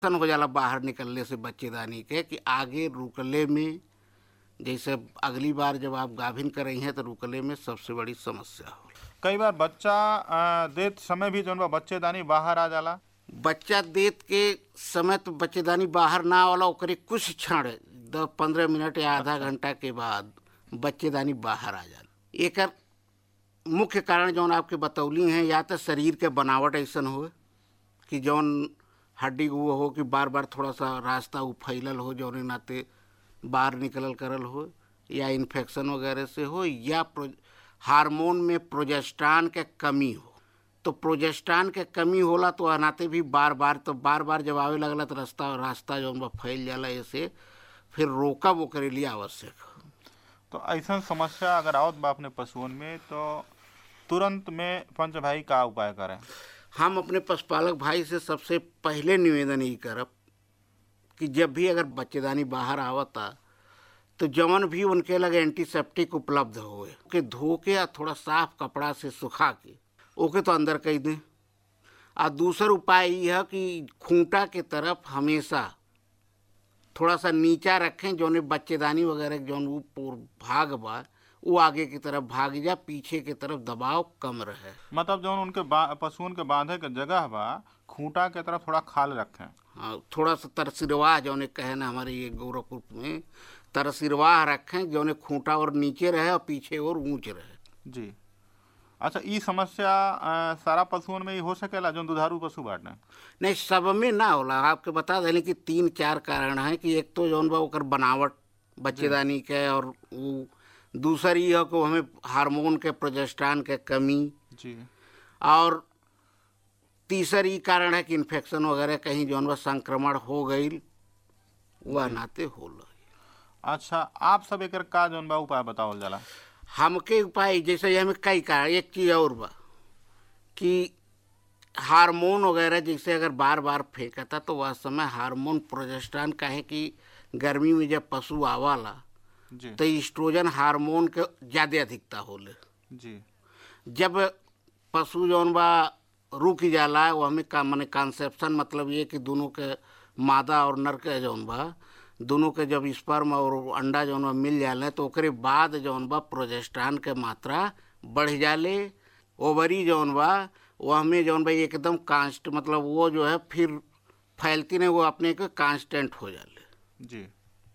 सन हो जाला बाहर निकलने से बच्चेदानी के कि आगे रुकले में जैसे अगली बार जब आप गाभिन कर रही हैं तो रुकले में सबसे बड़ी समस्या हो कई बार बच्चा अ, देत समय भी जौन बा बच्चेदानी बाहर आ जाला बच्चा देत के समय तो बच्चेदानी बाहर ना वाला ओकरे कुछ क्षण दस पंद्रह मिनट या आधा घंटा के बाद बच्चेदानी बाहर आ जाला एकर मुख्य कारण जौन आपके बतौली हैं या तो शरीर के बनावट ऐसन हो कि जौन हड्डी वो हो कि बार बार थोड़ा सा रास्ता उ फैलल हो जौने नाते बाहर निकलल करल हो या इन्फेक्शन वगैरह से हो या प्रो, हार्मोन में प्रोजेस्टान के कमी हो तो प्रोजेस्टान के कमी होला तो अनाते भी बार बार तो बार बार जब आवे लगला तो रास्ता रास्ता जौन बा फैल जाला ऐसे फिर रोकब ओकरे लिए आवश्यक हो तो ऐसा समस्या अगर आवत बा अपने पशुओं में तो तुरंत में पंच भाई का उपाय करें हम अपने पशुपालक भाई से सबसे पहले निवेदन यही करब कि जब भी अगर बच्चेदानी बाहर आवता तो जवन भी उनके लगे एंटीसेप्टिक उपलब्ध होए के धो के या थोड़ा साफ कपड़ा से सुखा के ओके तो अंदर कह दें आ दूसर उपाय ये है कि खूंटा के तरफ हमेशा थोड़ा सा नीचा रखें जौन बच्चेदानी वगैरह जौन वो पूर- भाग बा वो आगे की तरफ भाग जा पीछे की तरफ दबाव कम रहे मतलब जौन उनके बा- पशुओं के बांधे के जगह बा खूंटा के तरफ थोड़ा खाल रखें हाँ थोड़ा सा तरसिरवाह जौने कहे ना हमारे ये गोरखपुर में तरसिरवाह रखें जौने खूंटा और नीचे रहे और पीछे और ऊंच रहे जी अच्छा ई समस्या अ, सारा पशुओं में ही हो सकेला जो दुधारू पशु बाटे नहीं सब में ना होला आपके बता दें कि तीन चार कारण हैं कि एक तो जौन बा ओकर बनावट बच्चेदानी के और वो दूसर ये है कि हमें हार्मोन के प्रोजेस्टान के कमी जी और तीसर ई कारण है कि इन्फेक्शन वगैरह कहीं जौन बा संक्रमण हो गई वह नाते होला अच्छा आप सब एकर का जौन बा उपाय बतावल जाला हमके उपाय जैसे हमें कई कारण एक चीज़ और बा कि हार्मोन वगैरह जैसे अगर बार बार फेंकता तो वह समय हार्मोन प्रोजेस्ट्रान काहे कि गर्मी में जब पशु आवाला जी तो ईस्ट्रोजन हार्मोन के ज़्यादा अधिकता होले जी जब पशु जौन बा रुक जाला वो हमें का माने कॉन्सेप्शन मतलब ये कि दोनों के मादा और नर के जौन बा दोनों के जब स्पर्म और अंडा जौन बा मिल जाले तो ओकरे बाद जौन बा प्रोजेस्ट्रान के मात्रा बढ़ जाले ओवरी जौन बा वो हमें जौन बा एकदम कांस्ट मतलब वो जो है फिर फैलती नहीं वो अपने के कांस्टेंट हो जाले जी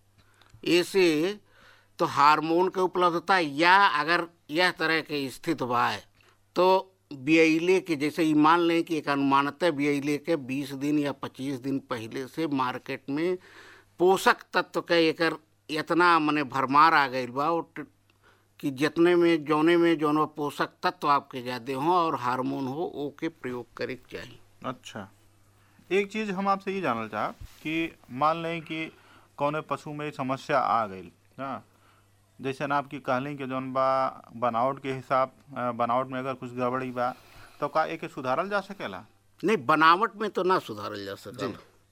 ऐसे तो हार्मोन के उपलब्धता या अगर यह तरह के स्थित बा तो बियले के जैसे ई मान लें कि एक अनुमानतः बियले के 20 दिन या 25 दिन पहले से मार्केट में पोषक तत्व के एकर इतना मने भरमार आ गई बा और ट- कि जितने में जौने में जौन बा पोषक तत्व आपके ज़्यादा हों और हार्मोन हो ओके प्रयोग करे के चाहिए अच्छा एक चीज हम आपसे ये जानल चाह कि मान लें कि कौने पशु में समस्या आ गई हाँ जैसे ना आपकी कहली कि जौन बा बनावट के हिसाब अ, बनावट में अगर कुछ गड़बड़ी बा तो का एके सुधारल जा सकेला नहीं बनावट में तो ना सुधारल जा सकल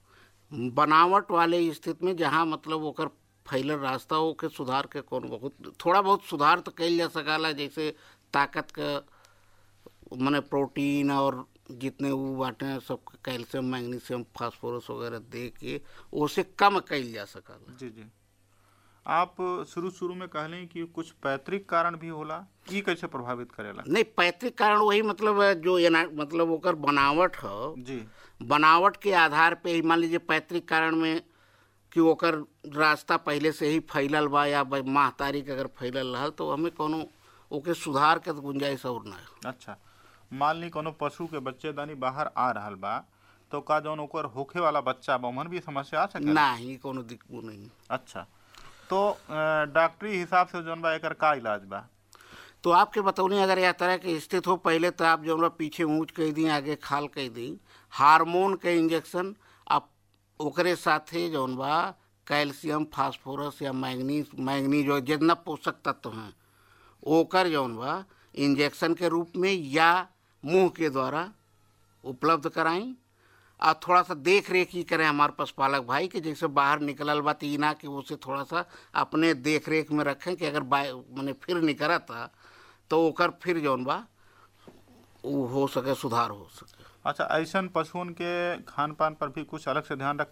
बनावट वाले स्थिति में जहाँ मतलब ओकर फैलल रास्ता हो के सुधार के कौन बहुत थोड़ा बहुत सुधार तो कल जा सकाला जैसे ताकत का मने प्रोटीन और जितने वो बाटे सब कैल्शियम मैग्नीशियम फास्फोरस वगैरह दे के उसे कम कल जा सकाला जी जी आप शुरू शुरू में कहली कि कुछ पैतृक कारण भी होला ई कैसे प्रभावित करेला नहीं पैतृक कारण वही मतलब है जो एना मतलब ओकर बनावट है जी बनावट के आधार पे ही मान लीजिए पैतृक कारण में कि ओकर रास्ता पहले से ही फैलल बा या ब- माह तारीख अगर फैलल रहल तो हमें कोनो ओके सुधार के तो गुंजाइश और ना है अच्छा मान ली कोनो पशु के बच्चेदानी बाहर आ रहल बा तो का जौन ओकर होखे वाला बच्चा बा ओमन भी समस्या आ सकेला ना ही कोनो दिक्कत नहीं अच्छा तो अ, डॉक्टरी हिसाब से जौन बा एकर का इलाज बा तो आपके बतौनी अगर यह तरह के स्थित हो पहले तो आप जो पीछे ऊँच कह दी आगे खाल कह दी हार्मोन के इंजेक्शन आप ओकरे साथे जौन बा कैल्शियम फास्फोरस या मैग्नीज मैग्नीज और जितना पोषक तत्व हैं ओकर जौन बा इंजेक्शन के रूप में या मुंह के द्वारा उपलब्ध कराई और थोड़ा सा देख रेख ही करें हमारे पशुपालक भाई कि जैसे बाहर निकलल बा तो ई ना कि उसे थोड़ा सा अपने देख रेख में रखें कि अगर बाय मैंने फिर निकलता तो ओकर फिर जौन बा वो हो सके सुधार हो सके अच्छा ऐसन पशुओं के खान पान पर भी कुछ अलग से ध्यान रखे